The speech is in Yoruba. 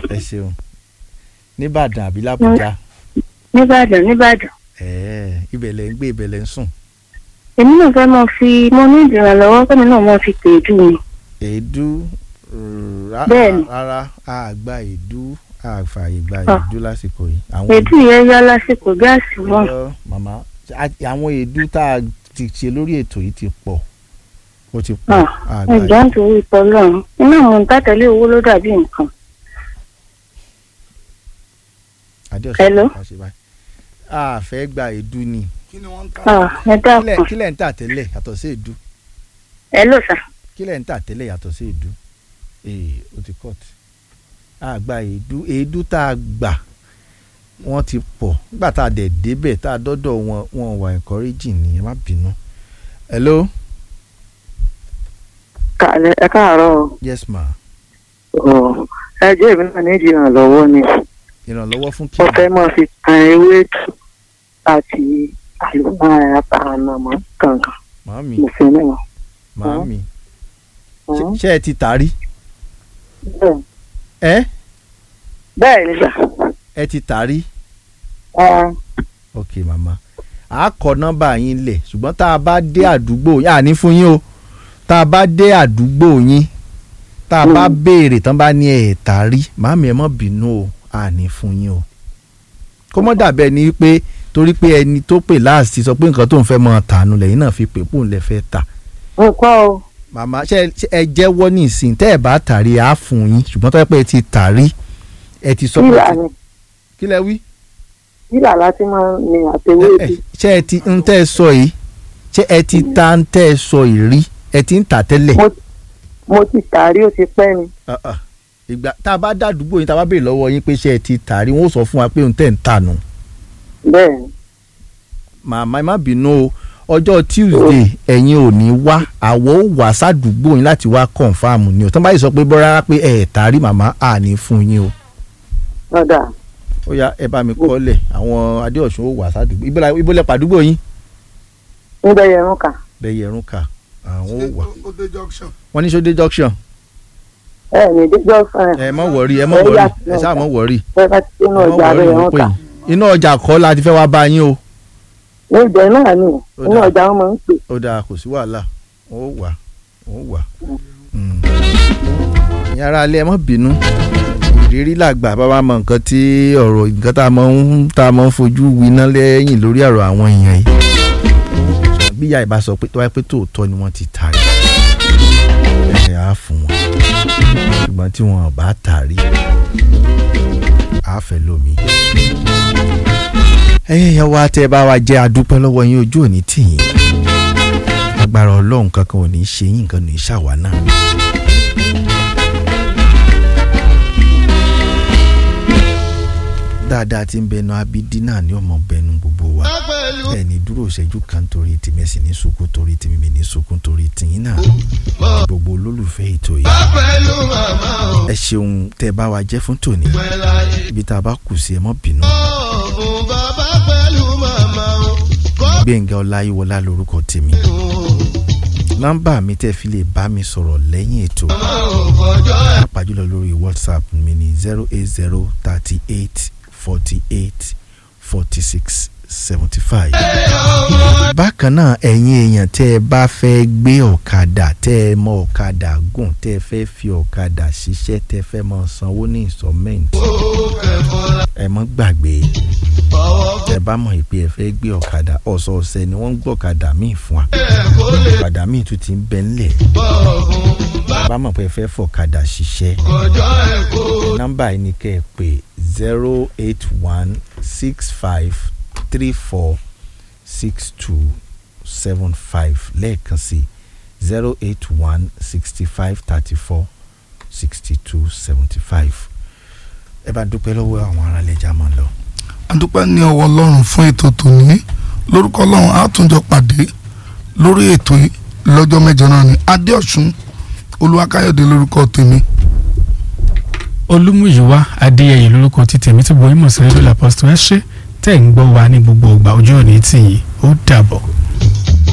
ẹ ṣeun nìbàdàn àbí làbújá nìbàdàn nìbàdàn ẹ̀ẹ́ ibẹ̀ lẹ̀ ń gbé ibẹ̀ lẹ̀ ń sùn èmi náà fẹ́ mọ fi mo ní ìdìrànlọ́wọ́ kẹ́mi náà mọ fi pè jù ni èédú rà- Bẹ́ẹ̀ni. rárá a gba èédú a fààyè gba Ah. èédú lásìkò yìí àwọn èdè yẹn yá lásìkò gáàsì wọn Ọ̀yọ́, màmá a- àwọn èédú tá a ti ṣe lórí ètò yìí ti pọ̀ ó ti pọ̀ a gba ẹjọ́ nítorí ìtọ́lọ́run iná àwọn ìtàtẹ̀lé owó ló dàbí nǹkan adéọ̀sán Hello? ká ṣe báyìí a fẹ́ gba èédú ni kí ni wọ́n ń tà. Ah, ẹ kílẹ̀ dákun kílẹ̀ ń tà tẹ́lẹ̀ yàtọ̀ sí èédú ẹ ló sà kílẹ̀ ń tà tẹ́lẹ̀ yàtọ̀ sí èédú ee ó ti cut a gba èédú èédú tá a gbà wọ́n ti pọ̀ nígbà tá a dẹ̀ débẹ̀ tá a dọ́dọ̀ wọn wọn wà encouraging ni ẹ má bínú. hello Kàlẹ́ ẹ káàárọ̀ yes ma ọ̀ ẹ jẹ́ èmi náà ní ìdìrànlọ́wọ́ ni ìrànlọ́wọ́ fún kí wọ́n fẹ́ máa fi tan ewé tù àti àlùmọ́ àtànàmọ́ kankan màámi mo fi náà. màámi Ọ̀, ṣé ẹ ti tàrí bẹ́ẹ̀- ẹ bẹ́ẹ̀ ni gbà ẹ ti tàrí ọ̀, ok màmá a kọ nọ́mbà yín lẹ̀ ṣùgbọ́n tá a bá dé àdúgbò yín àní fún yín o tá a bá dé àdúgbò yín tá a bá béèrè tán bá ní ẹ̀ tàrí màámi ẹ má bínú o àní fún yín o kó mọ́ dàbẹ́ ni pé torí pé ẹni tó pè láàsì sọ pé nǹkan tó ń fẹ́ mọ́ tànù lẹ́yìn náà fi pè pòun lẹ́ fẹ́ tà nǹkan o màmá ṣe ṣe ẹ jẹ́wọ́ ní ìsìn tẹ́ ẹ bá tàrí á fún yín ṣùgbọ́n tó yẹ pé ẹ ti tàrí ẹ ti sọ pé yíyà ni kí lẹ wí. yíyà láti máa ní àtẹwé Ẹ- tù ẹ- ṣé ẹ ti ń tẹ́ ẹ sọ yìí ṣé ẹ ti ta ń tẹ́ ẹ sọ yìí rí ẹ ti ń tà tẹ́lẹ̀. mo ti tàrí ó ti pẹ́ ni Ah, ah. ìgbà tá a bá dàdúgbò yín tá a bá béèrè lọ́wọ́ yín pé ṣé ẹ ti tà rí wọn ó sọ fún wa pé òun tẹ̀ ń tà nù. bẹ́ẹ̀ ni màmá ẹ má bínú o ọjọ́ tuesday ẹ̀yin ò ní wá àwọ̀ ó wà sádùúgbò yín láti wá kọ̀ǹfàmù ni o tán báyìí sọ pé bọ́ rárá pé ẹ̀ tà rí màmá à ní fún yín o. lọ́dà ó yá ẹ bá mi kọ́lẹ̀ àwọn adéọ̀sùn ó wà sádùúgbò ibo la- ibo lẹ pàdúgbò yín. ń bẹ yẹrun kà bẹ́ẹ̀ yẹrun kà àwọn ó wà. ó dé junction. wọ́n ní sódé junction ẹ ní díjọ́ fún ẹ mọ̀ wọ̀rí ẹ mọ̀ Ẹ wọ̀rí yà ẹ sáà mọ̀ wọ̀rí. ẹ bá ti sínú ọjà Ẹ má rẹ̀ worry, yẹrun mo pè kà yín. inú ọjà kọ́ la ti fẹ́ wá bá yín o. ní ìjọ náà ni inú dáa. ọjà wọn máa ń pè ó dáa kò sí wàhálà ó wà ó wà. ìyẹn ara alẹ́ ẹ má bínú ìrírí làgbà bá wa mọ nǹkan tí ọ̀rọ̀ nǹkan tá a mọ̀ ń tá a mọ̀ ń fojú winá lẹ́yìn lórí ọ̀rọ̀ àwọn èèyàn yìí. bí ìyá ìbá sọ pé tó wáyé pé tòótọ́ ni wọ́n ti tà rí ẹ̀ á fún wọn ṣùgbọ́n tí wọn ò bá tà rí á fẹ́ lómi. ẹ̀yin ìyá wa tẹ́ ẹ bá wa jẹ́ adúpẹ́ lọ́wọ́ yín ojú òní tì yín agbára ọlọ́run kankan ò ní í ṣe yín nǹkan ò ní í ṣàwa náà. dáadáa tí ń bẹnu abidi náà ni ọmọ bẹnu gbogbo wa ẹni dúró ìṣẹ́jú kan torí tèmi ẹ̀sìn ní sunkún torí tèmi mi ní sunkún torí tìyín náà gbogbo olólùfẹ́ ètò yìí ẹ ṣeun tẹ́ ẹ bá wa jẹ́ fún tòní ibi tá a bá kù sí ẹ mọ́ bínú gbẹ̀ngà ọláyíwọlá lórúkọ tèmi nọ́mbà mi tẹ́ fi lè bá mi sọ̀rọ̀ lẹ́yìn ètò pàápàá jùlọ lórí whatsapp mi ní zero eight zero thirty eight forty eight forty six seventy five. bákan náà ẹ̀yin èèyàn tẹ́ ẹ bá fẹ́ gbé ọ̀kadà tẹ́ ẹ mọ ọ̀kadà gùn tẹ́ ẹ fẹ́ fi ọ̀kadà ṣiṣẹ́ tẹ́ ẹ fẹ́ mọ sanwó ní ìsọ̀mẹ́ǹtì ẹ mọ́ gbàgbé tẹ́ ẹ bá mọ̀ pé ẹ fẹ́ gbé ọ̀kadà ọ̀sọ̀ọ̀sẹ̀ ni wọ́n ń gbọ́ ọ̀kadà míì fún wa ọ̀kadà míì tún ti ń bẹ ńlẹ̀ bá mọ̀ pé ẹ fẹ́ fọ̀kadà ṣiṣẹ́ nọ́mbà yìí ni kẹ́ ẹ pè zero eight one six five three four six two seven five lẹ́ẹ̀kan sí zero eight one sixty five thirty four sixty two seventy five ẹ bá dúpẹ́ lọ́wọ́ àwọn ará lẹ́jà máa lọ. adúpẹ́ ní ọwọ́ ọlọ́run fún ètò tòní lórúkọ ọlọ́run á tún jọ pàdé lórí ètò yìí lọ́jọ́ mẹ́jọ náà ni adéọ̀sùn olúwakáyọ̀dé lórúkọ tèmi olúmúyíwá adéyẹyẹ lórúkọ tí tèmi tí bọ́ ìmọ̀ sí rédíò làpọ́sítọ̀ ẹ ṣe tẹ̀ ń gbọ́ wa ní gbogbo ìgbà ojú òní tì yín ó dàbọ̀.